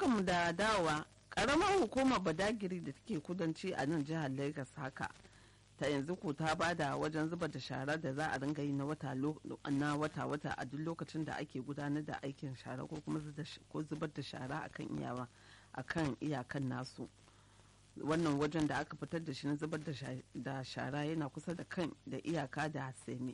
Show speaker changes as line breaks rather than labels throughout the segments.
barkanmu da dawowa karamar hukumar badagiri da take kudanci a nan jihar lagos haka ta yanzu ko ta bada wajen zubar da shara da za a ringa yi na wata na wata wata a duk lokacin da ake gudanar da aikin shara ko kuma ko zubar da shara akan iyawa akan iyakan nasu wannan wajen da aka fitar da shi na zubar da shara yana kusa da kan da iyaka da seme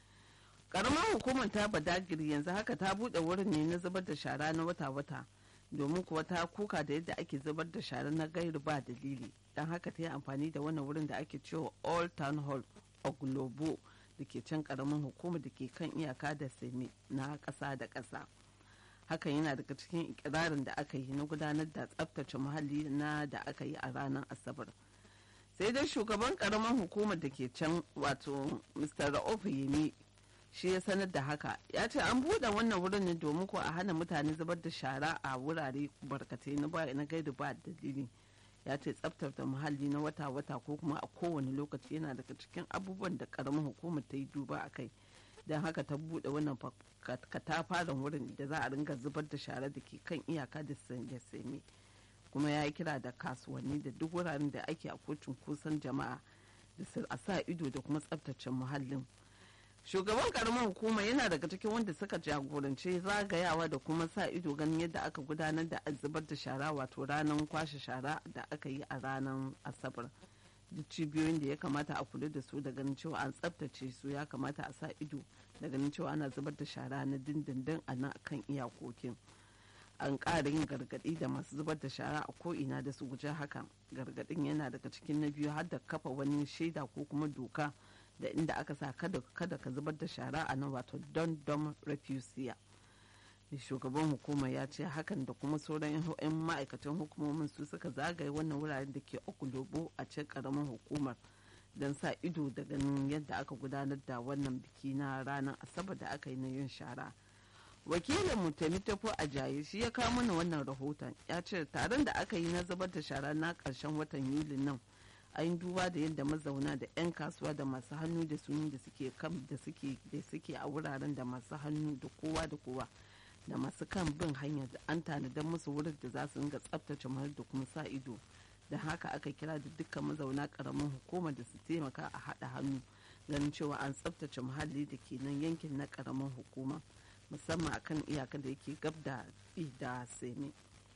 karamar hukumar ta badagiri yanzu haka ta bude wurin ne na zubar da shara na wata-wata domin kuwa ta kuka da yadda ake zubar da shara na gairu ba dalili don haka ta yi amfani da wannan wurin da ake cewa all town hall oglobo da ke can karamin hukumar da ke kan iyaka da seme na ƙasa da ƙasa hakan yana daga cikin ikirarin da aka yi na gudanar da tsabtace muhalli na da aka yi a ranar asabar sai dai shugaban karamin hukumar da ke can wato mr ra'ofu yemi shi ya sanar da haka ya ce an buɗe wannan wurin ne domin ko a hana mutane zubar da shara a wurare barkatai na ba na gaidu ba dalili ya ce tsaftace muhalli na wata-wata ko kuma a kowane lokaci yana daga cikin abubuwan da karamin hukumar ta yi duba a kai don haka ta buɗe wannan katafaren wurin da za a ringa zubar da shara da ke kan iyaka da sanye kuma ya yi kira da kasuwanni da duk wuraren da ake a kocin kusan jama'a da a sa ido da kuma tsaftace muhallin shugaban karamar hukuma yana daga cikin wanda suka jagorance zagayawa da kuma sa ido ganin yadda aka gudanar da zubar da shara wato ranar kwashe shara da aka yi a ranar asabar duk cibiyoyin da ya kamata a kula da su da ganin cewa an tsabtace su ya kamata a sa ido da ganin cewa ana zubar da shara na dindindin a nan kan iyakokin an ƙara yin gargaɗi da masu zubar da shara a ko'ina da su guji hakan gargaɗin yana daga cikin na biyu har da kafa wani shaida ko kuma doka da inda aka sa kada kada ka zubar da shara a nan wato don don refusia shugaban hukuma ya ce hakan da kuma sauran 'yan ma'aikatan hukumomin su suka zagaye wannan wuraren da ke okulobo a can karamin hukumar don sa ido da ganin yadda aka gudanar da wannan biki na ranar asabar da aka yi na yin shara wakilin mu tamitafo a jaye shi ya kawo mana wannan rahoton ya ce taron da aka yi na zubar da shara na karshen watan yulin nan an duba da yadda mazauna da 'yan kasuwa da masu hannu da suni da suke kam da suke da suke a wuraren da masu hannu da kowa da kowa da masu kan bin hanyar da an tanadar musu wurin da za su ringa tsaftace mahal da kuma sa ido da haka aka kira da dukkan mazauna karamin hukumar da su taimaka a haɗa hannu ganin cewa an tsaftace muhalli da ke nan yankin na karamin hukuma musamman akan iyaka da yake gab da da seme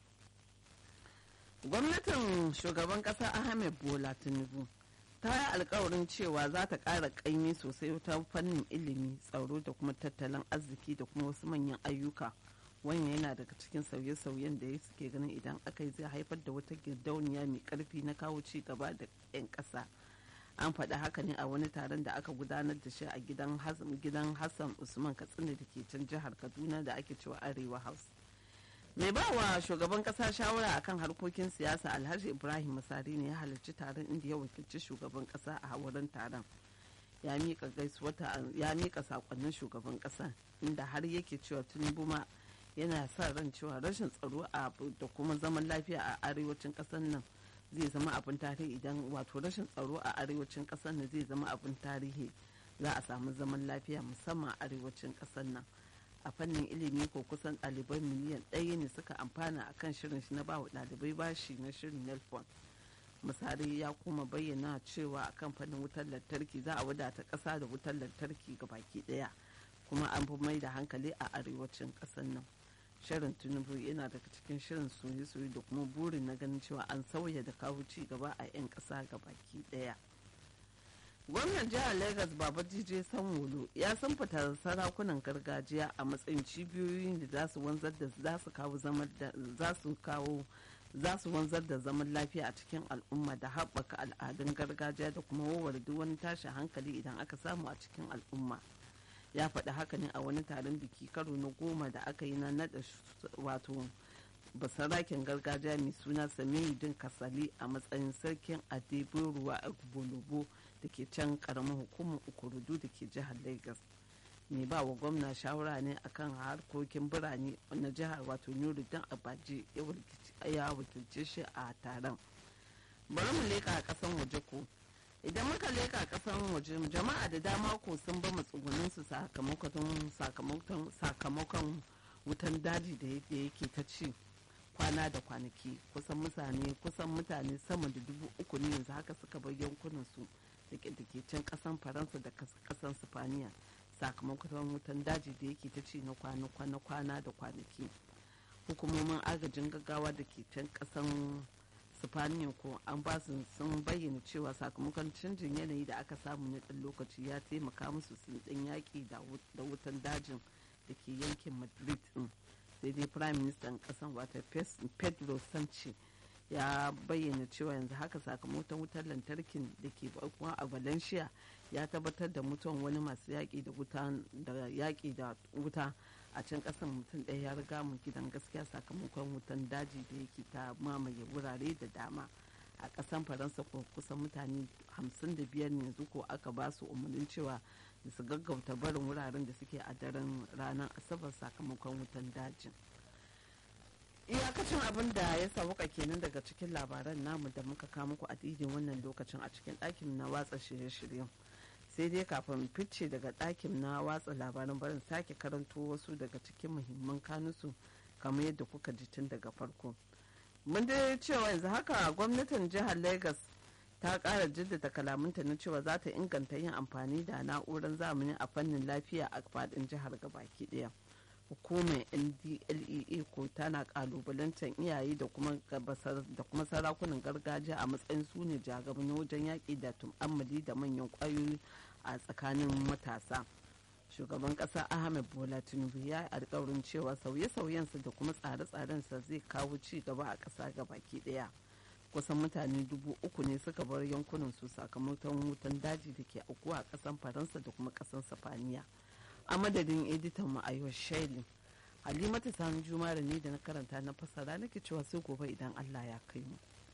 gwamnatin shugaban kasa ahmed bola tinubu ta yi alkawarin cewa za ta ƙara ƙaimi sosai ta fannin ilimi tsaro da kuma tattalin arziki da kuma wasu manyan ayyuka wannan yana daga cikin sauye-sauyen da ya suke ganin idan aka yi zai haifar da wata gidauniya mai karfi na kawo ci gaba da 'yan ƙasa an faɗi haka ne a wani taron da aka gudanar da shi a gidan hassan usman katsina da ke can jihar kaduna da ake cewa arewa house mai ba wa shugaban kasa shawara akan harkokin siyasa alhaji ibrahim masari ne ya halarci taron inda ya wakilci shugaban kasa a wurin taron ya mika ya mika sakonnin shugaban kasa inda har yake cewa tinubu ma yana sa ran cewa rashin tsaro a da kuma zaman lafiya a arewacin kasar nan zai zama abin tarihi idan wato rashin tsaro a arewacin kasar nan zai zama abin tarihi za a samu zaman lafiya musamman a arewacin kasar nan a fannin ilimi ko kusan ɗalibai miliyan ɗaya ne suka amfana a kan shirin shi na ba wa ɗalibai bashi na shirin nelfon misali ya kuma bayyana cewa a kan fannin wutar lantarki za a wadata ƙasa da wutar lantarki ga baki ɗaya kuma an fi mai da hankali a arewacin ƙasar nan shirin tinubu yana daga cikin shirin soye-soye da kuma burin na ganin cewa an sauya da kawo ci gaba a 'yan ƙasa ga baki ɗaya. gwamnan jihar lagos baba dj sanwolo ya fita sarakunan gargajiya a matsayin cibiyoyin da za su wanzar da za su kawo za su kawo za su wanzar da zaman lafiya a cikin al'umma da haɓaka al'adun gargajiya da kuma warware duk wani tashin hankali idan aka samu a cikin al'umma ya faɗi haka ne a wani taron biki karo na goma da aka yi na naɗa wato basarakin gargajiya mai suna samiyudin kasali a matsayin sarkin adeburuwa a bolobo da ke can karamin hukumar ukurudu da ke jihar lagos mai ba wa gwamna shawara ne akan harkokin birane na jihar wato nuruddin abaji ya wakilce shi a taron bari mu leka a kasan waje ko idan muka leka kasan waje jama'a da dama ko sun ba matsugunin su sakamakon sakamakon wutan daji da yake ta ci kwana da kwanaki kusan mutane kusan mutane sama da dubu uku ne yanzu haka suka bar yankunan su da ke can kasan faransa da kasan sifaniya sakamakon wutan daji da yake ta ci na kwana da kwanaki hukumomin agajin gaggawa da ke can kasan sifaniya ko an ba su sun bayyana cewa sakamakon canjin yanayi da aka samu na ɗan lokaci ya taimaka musu sun ɗan yaƙi da wutan dajin da ke yankin madrid din sai dai prime minister kasan wata pedro sanchez ya bayyana cewa yanzu haka sakamakon wutar lantarkin da ke bakuwa a valencia ya tabbatar da mutuwan wani masu yaƙi da wuta da yaƙi da wuta a can ƙasan mutum ɗaya ya riga mu gidan gaskiya sakamakon wutan daji da yake ta mamaye wurare da dama a ƙasan faransa ko kusan mutane 55 ne yanzu ko aka ba su umarnin cewa su gaggauta barin wuraren da suke a daren ranar asabar sakamakon wutan dajin iyakacin abin da ya sauka kenan daga cikin labaran namu da muka kawo muku a didin wannan lokacin a cikin ɗakin na watsa shirye-shiryen sai dai kafin fice daga ɗakin na watsa labaran barin sake karanto wasu daga cikin muhimman kanusu kamar yadda kuka ji tun daga farko mun dai cewa yanzu haka gwamnatin jihar lagos ta ƙara jaddada kalamanta na cewa za ta inganta yin amfani da na'urar zamani a fannin lafiya a faɗin jihar gabaki ɗaya hukumar ndlea ko tana kalubalantar iyaye da kuma sarakunan gargajiya a matsayin su ne jagabani wajen yaƙi da tu'ammali da manyan ƙwayoyi a tsakanin matasa shugaban ƙasa ahmed bola tinubu ya yi alkawarin cewa sauye-sauyensa da kuma tsare-tsarensa zai kawo ci gaba a ƙasa gabaki ɗaya kusan mutane dubu uku ne suka bar yankunan su sakamakon wutan daji da ke aukuwa a ƙasan faransa da kuma ƙasan safaniya a madadin editan mu ayo shaili halimatu sani jumara ne da na karanta na fasara nake cewa sai gobe idan allah ya kai mu